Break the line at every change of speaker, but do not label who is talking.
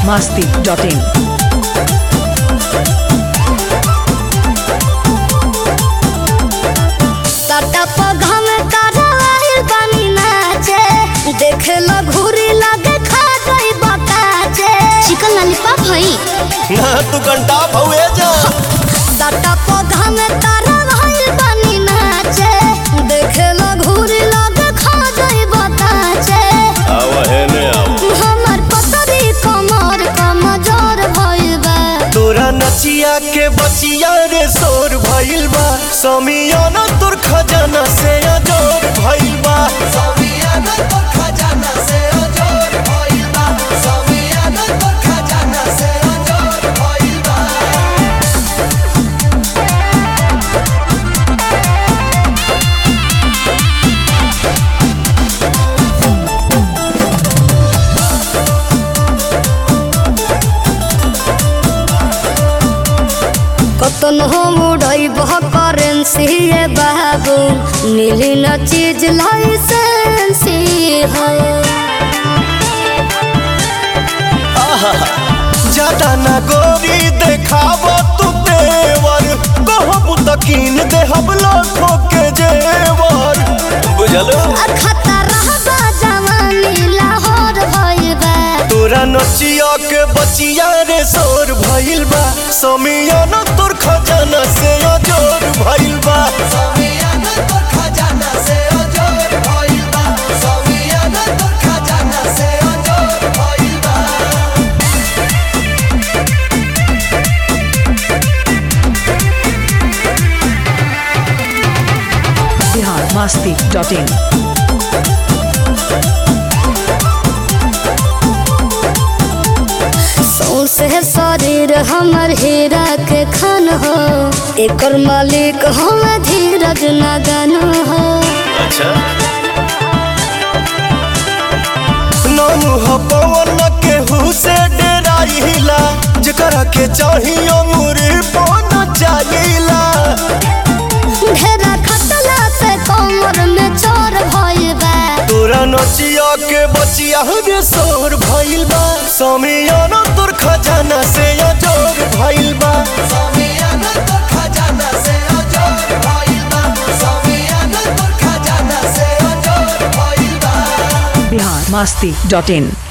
masti.in.
Tata पौधा में कारवाइल बानी नाचे देखे लो घूरी लगे खा गई बताचे चिकन लॉलीपॉप हई
ना तू घंटा भौए जा
टाटा पौधा में कारवाइल बानी नाचे देखे लो घूरी लगे खा गई बताचे
आव है ने आव
हमर पतरी कमर कमजोर भइल बा
तोरा नचिया के बचिया रे शोर भइल बा समियाना तोर खजाना से अजोर भइल बा समियाना तोर खजाना से अजोर भइल बा समियाना तोर खजाना से अजोर भइल बा
कतन हो मुड़ई बह करेंसी ये बाबू मिली न चीज लाइसेंसी हो
ज्यादा ना गोरी देखाव तू तेवर कहबू त कीन देहब लाखों के जेवर बुझल
खतरा बा जवानी लाहौर भइल बा
तोरा नचिया के बचिया रे शोर भइल बा समियाना तोर खजाना से अजोर भइल बा समियाना तोर खजाना से अजोर भइल बा समियाना तोर खजाना से अजोर भइल बा
Bihar masti.in.
सौसे शरीर हमर हीरा के खन हो एकर मालिक हम धीरज नगन हो
अच्छा नाम हो पवन के से डेराइला जकरा के चाहियो मुरी पन चाहिला
ढेरा खतला से कमर में चोर भइल बा
तोरा नचिया के बचिया रे शोर भइल बा समियाना तोर खजाना से अजोर भइल बा समियाना तोर खजाना से अजोर भइल बा समियाना तोर खजाना से अजोर भइल बा
Bihar masti.in.